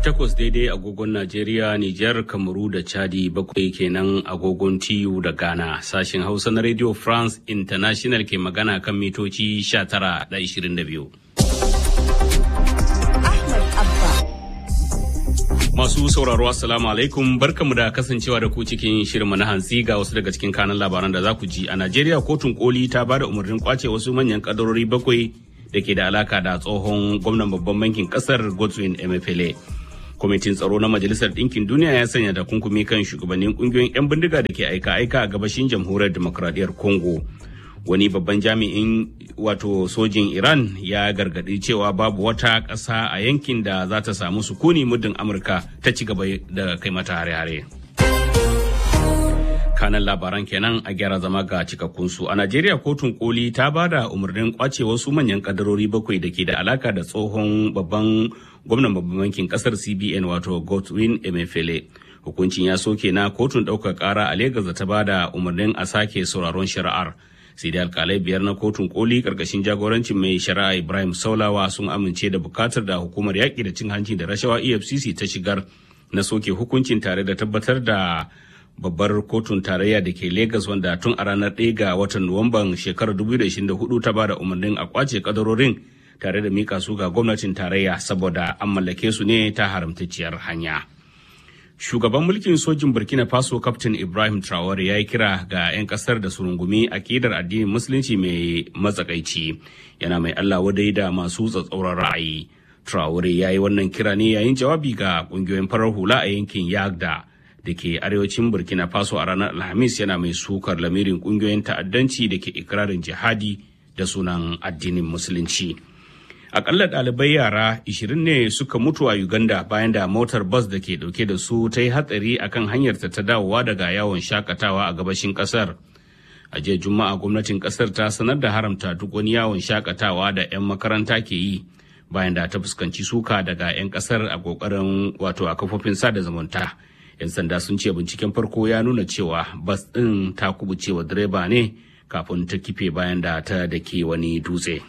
Takwas daidai agogon Najeriya, Nijar, Kamaru da Chadi bakwai kenan agogon TU da Ghana. Sashen Hausa na Radio France International ke magana kan mitoci 19 da 22. Ahmad Abba. Masu sauraro Assalamu alaikum barkamu da kasancewa da ku cikin shirinmu na hantsi ga wasu daga cikin kanan labaran da za ku ji. A Najeriya kotun koli ta ba da umarnin kwace wasu manyan kadarori bakwai da ke da alaka da tsohon gwamnan babban bankin kasar Godwin Emefiele. Kwamitin tsaro na Majalisar Ɗinkin Duniya ya sanya takunkumi kan shugabannin ƙungiyoyin 'yan bindiga da ke aika-aika a gabashin jamhuriyar demokradiyyar Congo. Wani babban jami'in wato sojin Iran ya gargaɗi cewa babu wata ƙasa a yankin da za ta samu sukuni muddin Amurka ta ci gaba da kai mata hare-hare. kanan labaran kenan a gyara zama ga cikakkunsu a najeriya kotun koli ta ba da umarnin kwace wasu manyan kadarori bakwai da ke da alaka da tsohon babban gwamnan babban bankin kasar cbn wato godwin emefiele hukuncin ya soke na kotun ɗaukar ƙara a legas da ta ba da umarnin a sake sauraron shari'ar sai dai alkalai biyar na kotun koli karkashin jagorancin mai shari'a ibrahim saulawa sun amince da bukatar da hukumar yaƙi da cin hanci da rashawa efcc ta shigar na soke hukuncin tare da tabbatar da babbar kotun tarayya da ke Legas wanda tun a ranar 1 ga watan Nuwamban shekarar 2024 ta bada umarnin a kwace kadarorin tare da mika su ga gwamnatin tarayya saboda an mallake su ne ta haramtacciyar hanya. Shugaban mulkin sojin Burkina Faso Kaftin Ibrahim Traore ya yi kira ga 'yan kasar da su rungumi akidar addinin musulunci mai matsakaici yana mai Allah wadai da masu tsatsauran ra'ayi. Traore ya yi wannan kira ne yayin jawabi ga kungiyoyin farar hula a yankin Yagda. da ke arewacin burkina faso a ranar alhamis yana mai sukar lamirin kungiyoyin ta'addanci da ke ikirarin jihadi da sunan addinin musulunci akalla ɗalibai yara 20 ne suka mutu a uganda bayan da motar bus da ke ɗauke da su ta yi hatsari akan hanyarta ta dawowa daga yawon shakatawa a gabashin ƙasar a jiya juma'a gwamnatin ƙasar ta sanar da haramta duk wani yawon shakatawa da 'yan makaranta ke yi bayan da ta fuskanci suka daga 'yan ƙasar a ƙoƙarin wato a kafofin sada zumunta 'yan sanda sun ce binciken farko ya nuna cewa bas ɗin ta kubucewa direba ne kafin ta kife bayan da ta dake wani dutse.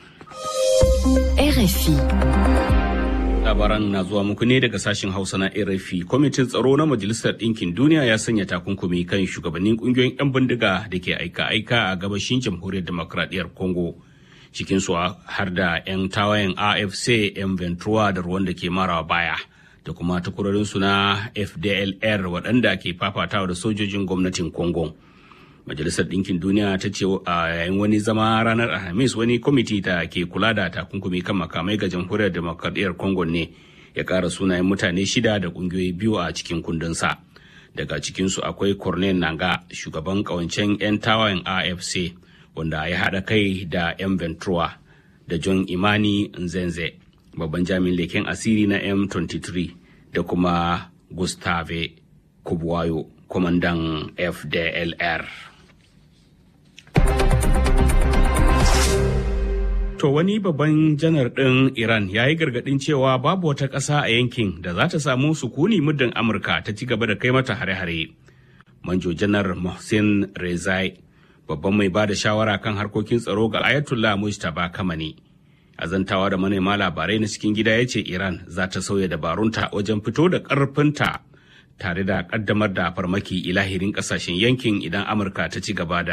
RFI. labaran na zuwa muku ne daga sashen hausa na rfi kwamitin tsaro na majalisar ɗinkin duniya ya sanya takunkumi kan shugabannin ƙungiyoyin 'yan bindiga da ke aika-aika a gabashin jamhuriyar demokradiyyar congo cikinsu har da 'yan tawayen afc 'yan ventura da ruwan da ke marawa baya da kuma takwarorinsu na FDLR waɗanda ke fafatawa da sojojin gwamnatin Congo. Majalisar Ɗinkin Duniya ta ce a yayin wani zama ranar Alhamis wani kwamiti da ke kula da takunkumi kan makamai ga jamhuriyar demokradiyyar Congo ne ya ƙara sunayen mutane shida da ƙungiyoyi biyu a cikin kundinsa. Daga cikinsu akwai Cornel Nanga, shugaban ƙawancen 'yan tawayen AFC, wanda ya haɗa kai da 'yan Ventura da John Imani Nzenze. babban jami'in leken asiri na M23 da kuma Gustave Kubwayo, kwamandan FDLR. To wani babban janar ɗin Iran ya yi gargaɗin cewa babu wata ƙasa a yankin da za ta samu sukuni muddin Amurka ta ci gaba da kai mata hare-hare. Manjo janar Mohsin Rezai, babban mai ba da shawara kan harkokin tsaro ga Ayatollah Mujtaba Kamani. azantawa da manema labarai na cikin gida ya ce iran za ta sauya dabarunta wajen fito da ƙarfinta tare da ƙaddamar da farmaki ilahirin ƙasashen yankin idan amurka ta ci gaba da